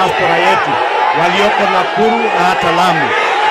diaspora yetu walioko Nakuru na hata Lamu,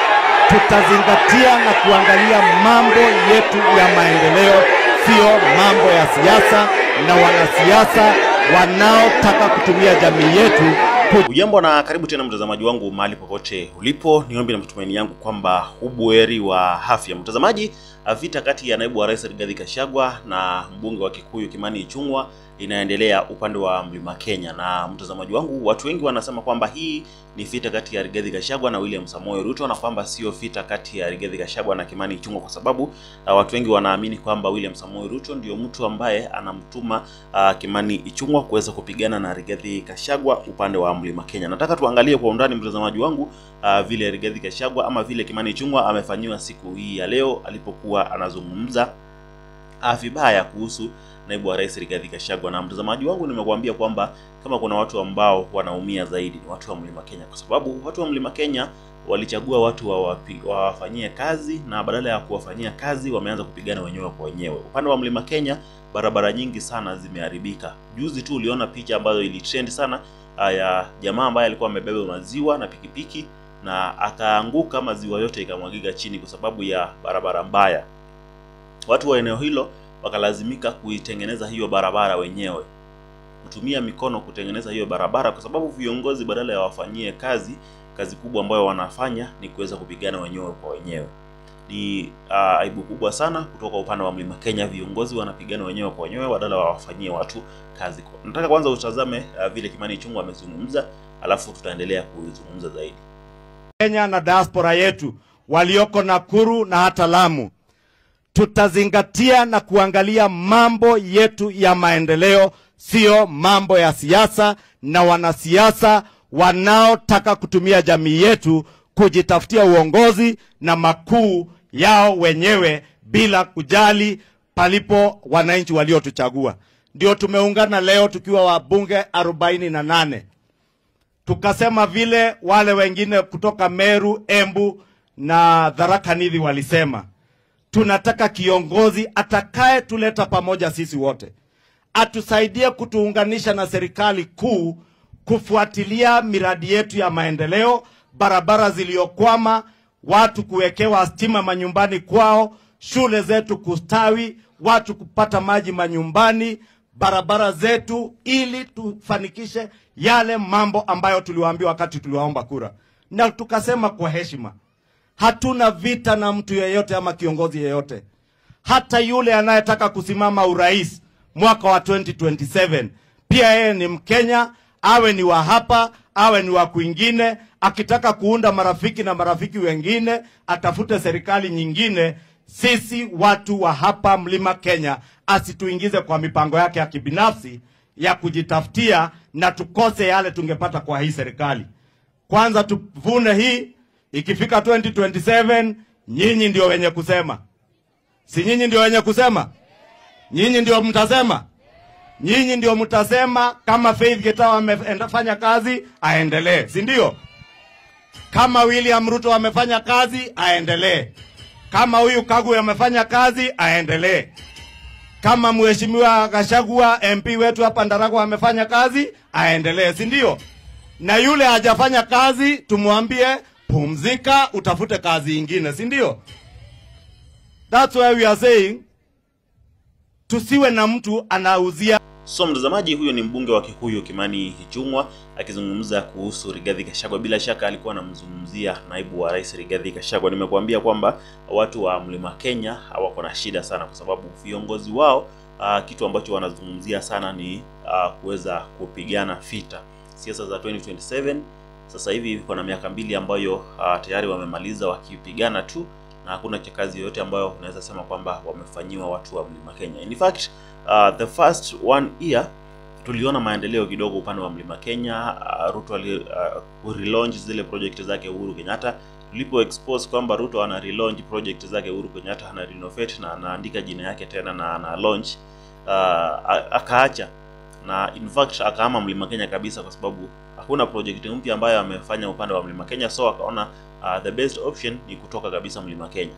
tutazingatia na kuangalia mambo yetu ya maendeleo, sio mambo ya siasa na wanasiasa wanaotaka kutumia jamii yetu Ujambo na karibu tena mtazamaji wangu mahali popote ulipo, ni ombi na matumaini yangu kwamba ubuheri wa afya. Mtazamaji, vita kati ya naibu wa rais Rigathi Gachagua na mbunge wa Kikuyu Kimani Ichung'wah inaendelea upande wa Mlima Kenya, na mtazamaji wangu, watu wengi wanasema kwamba hii ni vita kati ya Rigathi Gachagua na William Samoei Ruto na kwamba sio vita kati ya Rigathi Gachagua na Kimani Ichung'wah, kwa sababu uh, watu wengi wanaamini kwamba William Samoei Ruto ndio mtu ambaye anamtuma uh, Kimani Ichung'wah kuweza kupigana na Rigathi Gachagua upande wa Mlima Kenya. Nataka tuangalie kwa undani mtazamaji wangu, uh, vile Rigathi Gachagua ama vile Kimani Ichung'wah amefanyiwa siku hii ya leo alipokuwa anazungumza uh, vibaya kuhusu naibu wa rais Rigathi Gachagua. Na mtazamaji wangu, nimekuambia kwamba kama kuna watu ambao wanaumia zaidi ni watu wa Mlima Kenya, kwa sababu watu wa Mlima Kenya walichagua watu wawafanyie kazi na badala ya kuwafanyia kazi wameanza kupigana wenyewe kwa wenyewe. Upande wa Mlima Kenya barabara nyingi sana zimeharibika. Juzi tu uliona picha ambayo ilitrend sana ya jamaa ambaye alikuwa amebeba maziwa na pikipiki na akaanguka, maziwa yote ikamwagika chini kwa sababu ya barabara mbaya. Watu wa eneo hilo wakalazimika kuitengeneza hiyo barabara wenyewe, kutumia mikono kutengeneza hiyo barabara, kwa sababu viongozi badala ya wafanyie kazi, kazi kubwa ambayo wanafanya ni kuweza kupigana wenyewe kwa wenyewe. Ni uh, aibu kubwa sana kutoka upande wa Mlima Kenya. Viongozi wanapigana wenyewe kwa wenyewe badala wawafanyie watu kazi. Nataka kwanza utazame uh, vile Kimani Ichung'wah amezungumza, alafu tutaendelea kuzungumza zaidi. Kenya na diaspora yetu walioko Nakuru na hata Lamu, tutazingatia na kuangalia mambo yetu ya maendeleo, sio mambo ya siasa na wanasiasa wanaotaka kutumia jamii yetu kujitafutia uongozi na makuu yao wenyewe bila kujali palipo wananchi waliotuchagua. Ndio tumeungana leo tukiwa wabunge arobaini na nane tukasema vile wale wengine kutoka Meru, Embu na Tharaka Nithi walisema, tunataka kiongozi atakaye tuleta pamoja sisi wote, atusaidie kutuunganisha na serikali kuu kufuatilia miradi yetu ya maendeleo, barabara ziliyokwama, watu kuwekewa stima manyumbani kwao, shule zetu kustawi, watu kupata maji manyumbani, barabara zetu, ili tufanikishe yale mambo ambayo tuliwaambia wakati tuliwaomba kura, na tukasema kwa heshima, hatuna vita na mtu yeyote ama kiongozi yeyote, hata yule anayetaka kusimama urais mwaka wa 2027 pia yeye ni Mkenya, awe ni wa hapa awe ni wa kwingine. Akitaka kuunda marafiki na marafiki wengine, atafute serikali nyingine. Sisi watu wa hapa Mlima Kenya asituingize kwa mipango yake ya kibinafsi ya kujitafutia na tukose yale tungepata kwa hii serikali. Kwanza tuvune hii, ikifika 2027 nyinyi ndio wenye kusema, si nyinyi ndio wenye kusema? Nyinyi ndio mtasema nyinyi ndio mtasema kama Faith Getawa amefanya kazi aendelee, si ndio? Kama William Ruto amefanya kazi aendelee, kama huyu Kagwe amefanya kazi aendelee, kama mheshimiwa Gachagua MP wetu hapa Ndaragwa amefanya kazi aendelee, si ndio? Na yule hajafanya kazi tumwambie pumzika, utafute kazi ingine, si ndio? That's why we are saying tusiwe na mtu anauzia So mtazamaji, huyo ni mbunge wa Kikuyu Kimani Ichung'wah akizungumza kuhusu Rigathi Gachagua. Bila shaka alikuwa anamzungumzia naibu wa rais Rigathi Gachagua. Nimekuambia kwamba watu wa Mlima Kenya hawako na shida sana, kwa sababu viongozi wao uh, kitu ambacho wanazungumzia sana ni uh, kuweza kupigana vita siasa za 2027. Sasa hivi kuna miaka mbili ambayo uh, tayari wamemaliza wakipigana tu na hakuna kazi yoyote ambayo unaweza sema kwamba wamefanyiwa watu wa Mlima Kenya. In fact, uh, the first one year tuliona maendeleo kidogo upande wa Mlima Kenya. Uh, Ruto ali uh, relaunch zile project zake Uhuru Kenyatta. Tulipo expose kwamba Ruto ana relaunch project zake Uhuru Kenyatta, ana renovate na anaandika jina yake tena na ana launch uh, akaacha na in fact akahama Mlima Kenya kabisa, kwa sababu hakuna project mpya ambayo amefanya upande wa Mlima Kenya, so akaona uh, the best option ni kutoka kabisa Mlima Kenya.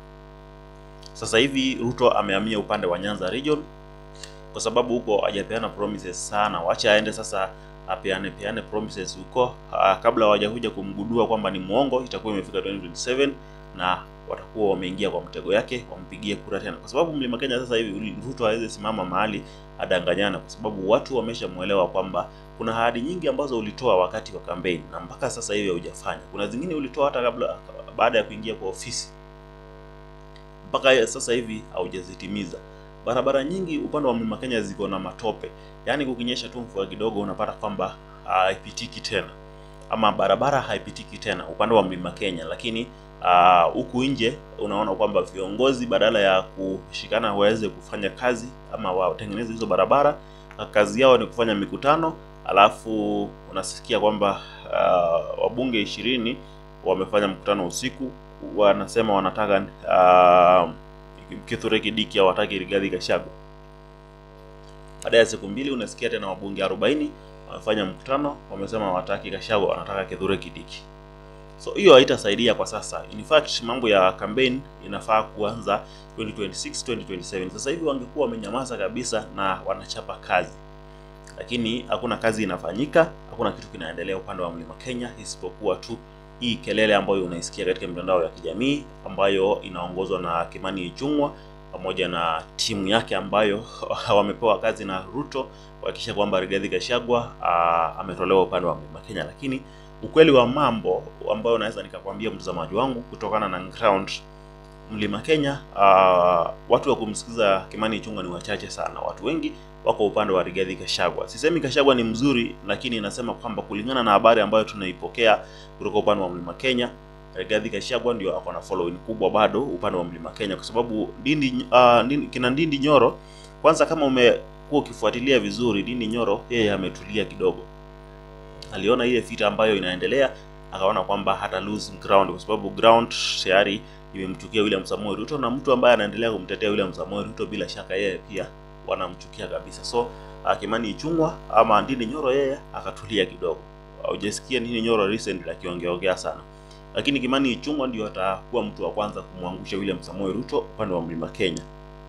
Sasa hivi Ruto amehamia upande wa Nyanza region kwa sababu huko hajapeana promises sana, wacha aende sasa apeane peane promises huko ah, kabla hawajakuja kumgundua kwamba ni mwongo, itakuwa imefika 2027 na watakuwa wameingia kwa mtego yake, wampigie kura tena, kwa sababu mlima Kenya sasa hivi Ruto hawezi simama mahali adanganyana, kwa sababu watu wameshamwelewa kwamba kuna ahadi nyingi ambazo ulitoa wakati wa kampeni na mpaka sasa hivi haujafanya. Kuna zingine ulitoa hata kabla baada ya kuingia kwa ofisi, mpaka sasa hivi haujazitimiza. Barabara nyingi upande wa mlima Kenya ziko na matope, yaani kukinyesha tu mvua kidogo unapata kwamba haipitiki tena, ama barabara haipitiki tena upande wa mlima Kenya, lakini huku uh, nje unaona kwamba viongozi badala ya kushikana waweze kufanya kazi ama watengeneze hizo barabara, kazi yao ni kufanya mikutano, alafu unasikia kwamba uh, wabunge ishirini wamefanya mkutano usiku, wanasema wanataka uh, Kithure Kindiki hawataki Rigathi Gachagua. Baada ya siku mbili unasikia tena wabunge 40 wamefanya mkutano, wamesema hawataki Gachagua, wanataka Kithure Kindiki. So hiyo haitasaidia kwa sasa. In fact, mambo ya campaign inafaa kuanza 2026 2027. Sasa hivi wangekuwa wamenyamaza kabisa na wanachapa kazi, lakini hakuna kazi inafanyika, hakuna kitu kinaendelea upande wa mlima Kenya isipokuwa tu hii kelele ambayo unaisikia katika mitandao ya kijamii ambayo inaongozwa na Kimani Ichung'wa pamoja na timu yake ambayo wamepewa kazi na Ruto kuhakikisha kwamba Rigathi Gachagua ametolewa upande wa mlima Kenya, lakini ukweli wa mambo ambayo naweza nikakwambia mtazamaji wangu kutokana na ground mlima Kenya, uh, watu wa kumsikiza Kimani Ichung'wa ni wachache sana. Watu wengi wako upande wa Rigathi Gachagua. Sisemi Gachagua ni mzuri, lakini nasema kwamba kulingana na habari ambayo tunaipokea kutoka upande wa mlima Kenya, Rigathi Gachagua ndio ako na following kubwa bado upande wa mlima Kenya, kwa sababu Ndindi, uh, Ndindi, kina Ndindi Nyoro, kwanza kama umekuwa ukifuatilia vizuri, Ndindi Nyoro yeye ametulia kidogo aliona ile vita ambayo inaendelea akaona kwamba hata lose ground kwa sababu ground tayari imemchukia William Samoei Ruto, na mtu ambaye anaendelea kumtetea William Samoei Ruto bila shaka yeye pia wanamchukia kabisa. So Kimani Ichung'wa ama Ndindi Nyoro yeye akatulia kidogo. Hujasikia Ndindi Nyoro recently akiongeongea sana, lakini Kimani Ichung'wa ndio atakuwa mtu wa kwanza kumwangusha William Samoei Ruto upande wa mlima Kenya.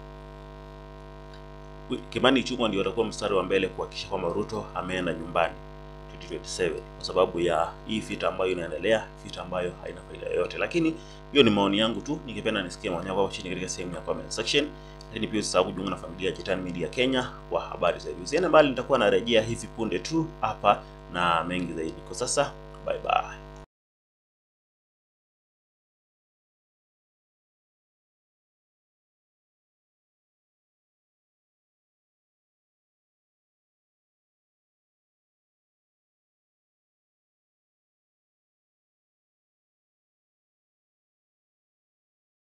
Kimani Ichung'wa ndio atakuwa mstari wa mbele kuhakikisha kwamba Ruto ameenda nyumbani 2027 kwa sababu ya hii vita ambayo inaendelea, vita ambayo haina faida yoyote. Lakini hiyo ni maoni yangu tu, ningependa nisikie maoni yako chini katika sehemu ya comment section. Lakini pia usisahau kujiunga na familia ya Jitan Media Kenya kwa habari zaidi. Usiende mbali, nitakuwa narejea hivi punde tu hapa na mengi zaidi. Kwa sasa, bye bye.